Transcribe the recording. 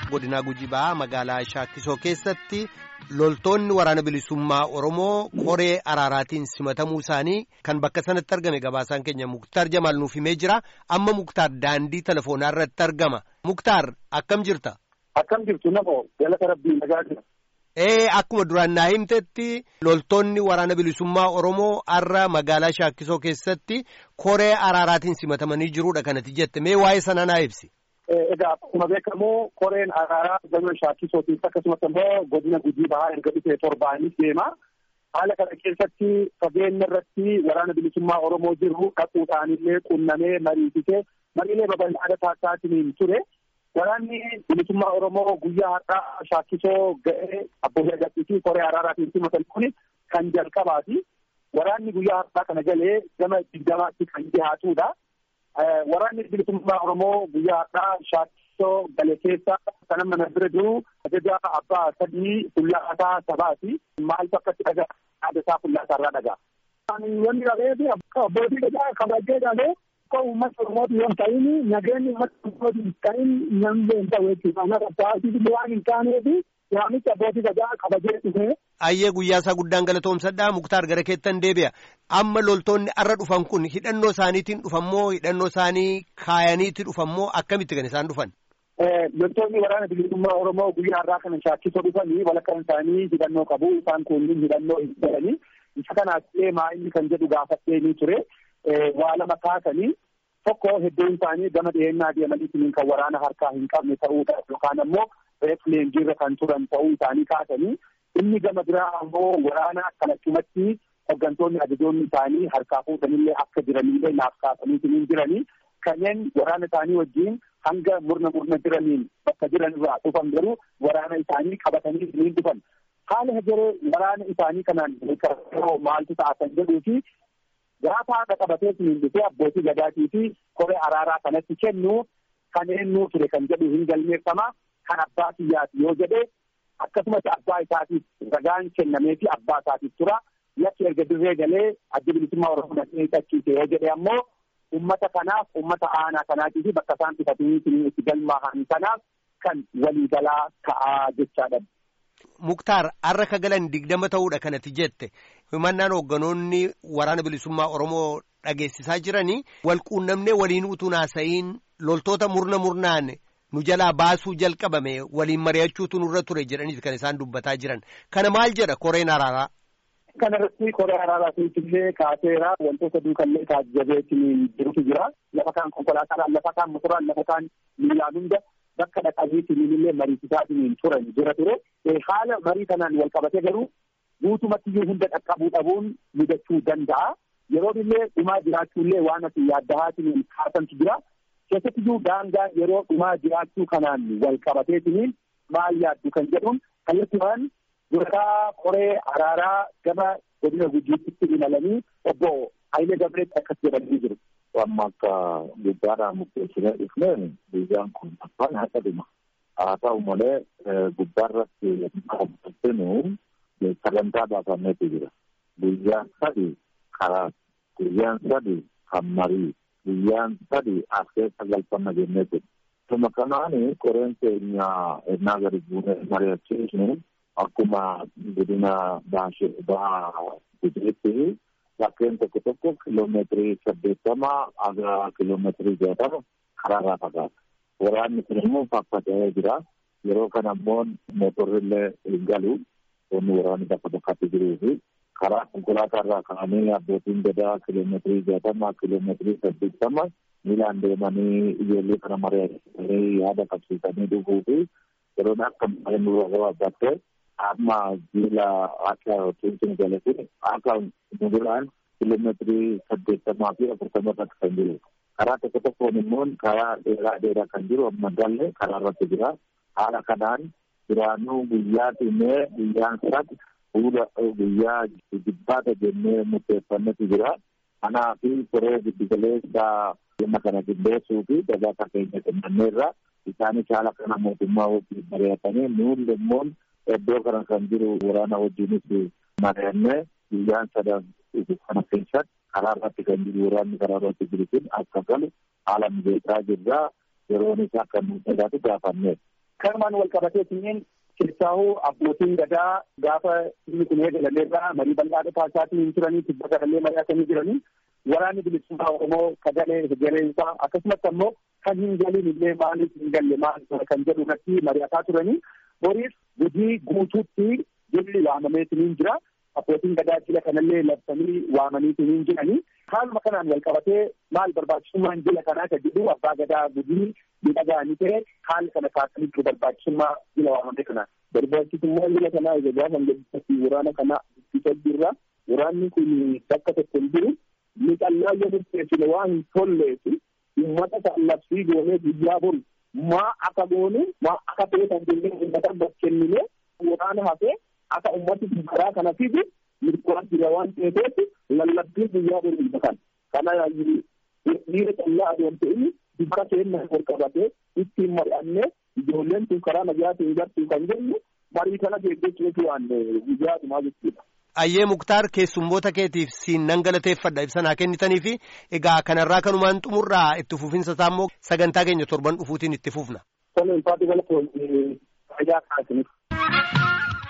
godina Gujii Bahaa magaalaa Shaakisoo keessatti loltoonni waraana bilisummaa Oromoo koree araaraatiin simatamuu isaanii kan bakka sanatti argame gabaasaan keenya Muktaar Jamaal nuuf himee jira. Amma Muktaar daandii telefoonaa irratti argama. Muktaar akkam jirta? Akkam jirtu namoo galata rabbii nagaa jira. Ee akkuma duraan naa himtetti loltoonni waraana bilisummaa Oromoo har'a magaalaa Shaakisoo keessatti koree araaraatiin simatamanii jiruudha kanatti jette mee waa'ee sana naa ibsi. Egaa akkuma beekamu koreen araaraa gama Shaakisootiif akkasumas immoo godina Gujii Bahaa erga dhufee torbaanis deema. Haala kana keessatti fageenya irratti waraana bilisummaa Oromoo jiru dhaquudhaanillee qunnamee mariisisee mariilee babal'aadha taasisaatiin ture. Waraanni bilisummaa Oromoo guyyaa har'aa Shaakisoo ga'ee abbootii agarsiisii koree araaraatiin simatan kun kan jalqabaati. Waraanni guyyaa har'aa kana galee gama digdamaatti kan dhiyaatudha. Waraanni bilisummaa Oromoo guyyaa har'aa Shaakisoo gale keessa kan amma na bira jiru ajaja abbaa sadii fuullaasaa sabaati. Maaltu akkatti dhagaa yaada isaa fuullaasaa irraa dhagaa. Wanni dhabeefi abbootii gadaa kabajee dhalee akka uummata Oromooti yoo ta'in nageenyi uummata Oromooti hin ta'in namni hin ta'u jechuudha. Ana qabsaa'aatiif waan hin taaneefi waamicha abbootii gadaa kabajee dhufe. Ayyee guyyaa isaa guddaan galatoomsadhaa Muktaar gara keettan deebi'a. Amma loltoonni arra dhufan kun hidhannoo isaaniitiin dhufammoo hidhannoo isaanii kaayaniitti dhufammoo akkamitti kan isaan dhufan? Loltoonni waraana bilisummaa Oromoo guyyaa har'aa kana shaakisoo dhufanii walakkaan isaanii hidhannoo qabu. Isaan kunniin hidhannoo hin jedhanii. Isa kanaaf maa inni kan jedhu gaafattee ni ture. Waa lama kaasanii tokko hedduun isaanii gama dhiyeenyaa deemanii kan waraana harkaa hin qabne ta'uudha yookaan ammoo reefu leenjiirra kan turan ta'uu isaanii kaasanii inni gama biraa ammoo waraana kanachumatti hooggantoonni ajajoonni isaanii harkaa fuudhanillee akka jiranillee naaf kaasanii jiranii kanneen waraana isaanii wajjin hanga murna murna jiraniin bakka jiran irraa dhufan garuu waraana isaanii qabatanii ni dhufan. Haala hegeree waraana isaanii kanaan maaltu ta'a kan jedhuu fi gaafa haadha qabatee siniin dhufee abbootii gadaatii fi koree araaraa kanatti kennu kan eenyuu ture kan jedhu hin galmeeffama kan abbaa kiyyaati yoo jedhe akkasumas abbaa isaatiif ragaan kennamee fi abbaa isaatiif tura yakki erga dirree galee adda bilisummaa oromoo dhaqee qachiise yoo jedhe ammoo ummata kanaaf ummata aanaa kanaatii fi bakka isaan dhufatanii siniin itti galmaahan kanaaf kan waliigalaa ta'aa jechaadha. Muktaar har'a ka galan digdama ta'uudha kanatti jette himannaan hoogganoonni waraana bilisummaa Oromoo dhageessisaa jiranii wal quunnamnee waliin utuu naasa'iin loltoota murna murnaan nu jalaa baasuu jalqabame waliin mari'achuutu nurra ture jedhaniiti kan isaan dubbataa jiran kana maal jedha koreen araaraa. Kana irratti koree araaraatiifillee kaaseera wantoota duukallee taajjabeetiin jirutu jira lafa kaan konkolaataadhaan lafa kaan motoraan lafa kaan miilaan hunda bakka dhaqabiitiin illee mariisisaatiin turan jira ture. Haala marii kanaan wal qabatee garuu guutumattiyyuu hunda dhaqqabuu dhabuun mudachuu danda'a. Yeroo illee dhumaa jiraachuullee waan ati yaaddahaatiin kaasantu jira. Keessattiyyuu daangaan yeroo dhumaa jiraachuu kanaan wal qabateetiin maal yaaddu kan jedhuun kallattiiwwan duraa koree araaraa gama godina gujiitti imalanii obbo Hayilee Gabreetti akkas jedhanii jiru. Amma akka gubbaadhaan murteessinee dhufneen guyyaan kun afaan haqa dhuma. Haa ta'u malee gubbaarratti qabatinu sagantaa baafameetu jira. Guyyaan sadi karaa, guyyaan sadi kan marii, guyyaan sadi as keessa galfanna jennee jiru. Tuma kanaani koreen keenya ennaa gadi buunee mari'achiisnu akkuma godina bahaa gujiitti bakkeen tokko tokko kiloomeetirii saddeettama haga kiloomeetirii jaatama karaarraa fagaata. Waraanni kun immoo faffaca'ee jira. Yeroo kana immoo mootorrillee hin galu. Wanni waraanni bakka bakkatti jiruu fi karaa konkolaataa irraa ka'anii abbootiin gadaa kiloomeetirii jaatama kiloomeetirii saddeettama miilaan deemanii ijoollee kana mari'atanii yaada qabsiisanii dhufuu fi yeroon akka malee nurra gabaabbattee amma jiila akka tuutiin galate akka muduraan kiiloomeetirii saddeettamaa fi afurtama irratti kan jiru. Karaa tokko tokkoon immoo karaa dheeraa dheeraa kan jiru amma galle karaa irratti jira. Haala kanaan duraanuu guyyaa dhimee guyyaan sadi fuula guyyaa jibbaata jennee murteeffannetu jira. Kanaa fi koree giddugaleessa dhimma kana qindeessuu fi gabaasa keenya kennameerra isaanis haala kana mootummaa wajjin mari'atanii nuun immoo iddoo kana kan jiru waraana wajjinis mari'annee guyyaan sadan kana keessatti karaa irratti kan jiru waraanni karaa irratti jiru kun akka galu haala mijeessaa jirra yeroon isaa akka nu tajaajilu gaafanneef. kanumaan wal qabateetiin keessaahuu abbootiin gadaa gaafa inni kun eegalameerraa marii bal'aa dhufaa isaatiin hin turanii tibba garallee mari'atanii jiranii waraanni bilisummaa Oromoo kagalee hegereensaa akkasumas ammoo kan hin galiin illee maaliif hin galle maal kan jedhu irratti mari'ataa turanii boriif gudii guutuutti jilli waamameetiin jira. abbootiin gadaa jila kanallee labsanii waamaniitiin jiranii haaluma kanaan wal qabatee maal barbaachisummaan jila kanaa kan jedhu abbaa gadaa gudii miidhagaanii ta'e haala kana kaasanii jiru barbaachisummaa jila waamame kanaa. Barbaachisummaan jila kanaa egaa gaafa gadi waraana kana ittisa jirra. Waraanni kun bakka tokko hin jiru. Ni callaa yoo murteessine waan hin tolleefi uummata kan labsii goonee guyyaa bori maa akka goone maa akka ta'e kan jennee uummata bakkennine waraana hafee akka ummati karaa kana fidu mirgaan jira waan ta'eef lallabbiin guyyaa bori kan kana dhiira callaa adoon ta'in dubara keenya wal qabatee ittiin mari'annee ijoolleen tun karaa nagaatiin gartuu kan jennu marii kana geggeessuutu waan guyyaa dhumaa jechuudha. Ayyee Muktaar keessummoota keetiif siin nan galateeffadha ibsa naa kennitanii fi egaa kanarraa kanumaan xumurraa itti fufinsa isaa immoo sagantaa keenya torban dhufuutiin itti fufna. Tola ulfaatu galatoon fayyaa kaasiniif.